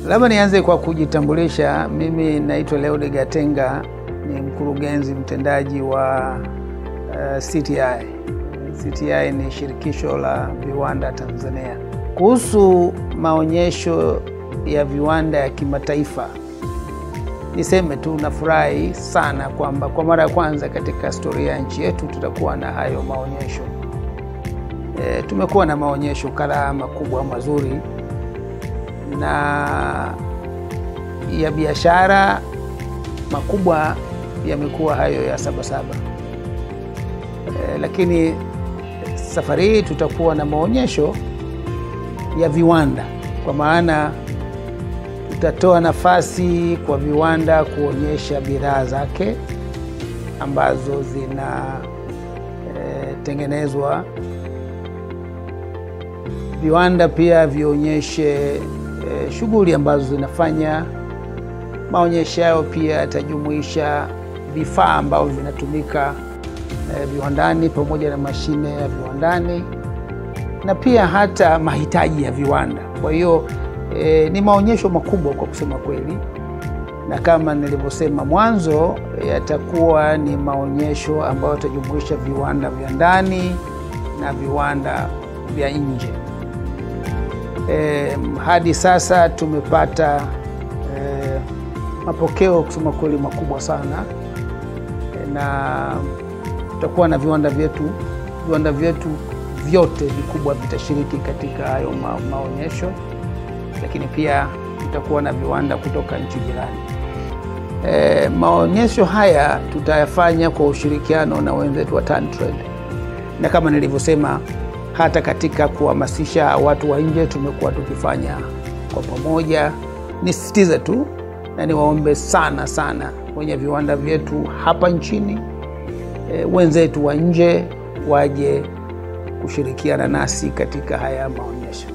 Labda nianze kwa kujitambulisha. Mimi naitwa Leode Gatenga, ni mkurugenzi mtendaji wa uh, CTI. CTI ni shirikisho la viwanda Tanzania. Kuhusu maonyesho ya viwanda ya kimataifa, niseme tu nafurahi sana kwamba kwa mara ya kwanza katika historia ya nchi yetu tutakuwa na hayo maonyesho. E, tumekuwa na maonyesho kadhaa makubwa mazuri na ya biashara makubwa yamekuwa hayo ya Sabasaba. E, lakini safari hii tutakuwa na maonyesho ya viwanda, kwa maana tutatoa nafasi kwa viwanda kuonyesha bidhaa zake ambazo zinatengenezwa. E, viwanda pia vionyeshe e, shughuli ambazo zinafanya. Maonyesho hayo pia yatajumuisha vifaa ambavyo vinatumika e, viwandani pamoja na mashine ya viwandani na pia hata mahitaji ya viwanda. Kwa hiyo e, ni maonyesho makubwa kwa kusema kweli, na kama nilivyosema mwanzo, yatakuwa ni maonyesho ambayo yatajumuisha viwanda vya ndani na viwanda vya nje. E, hadi sasa tumepata e, mapokeo kusema kweli makubwa sana e, na tutakuwa na viwanda vyetu viwanda vyetu vyote vikubwa vitashiriki katika hayo ma, maonyesho, lakini pia tutakuwa na viwanda kutoka nchi jirani. E, maonyesho haya tutayafanya kwa ushirikiano na wenzetu wa TanTrade, na kama nilivyosema hata katika kuhamasisha watu wa nje tumekuwa tukifanya kwa pamoja. Nisisitize tu na niwaombe sana sana wenye viwanda vyetu hapa nchini e, wenzetu wa nje waje kushirikiana nasi katika haya maonyesho.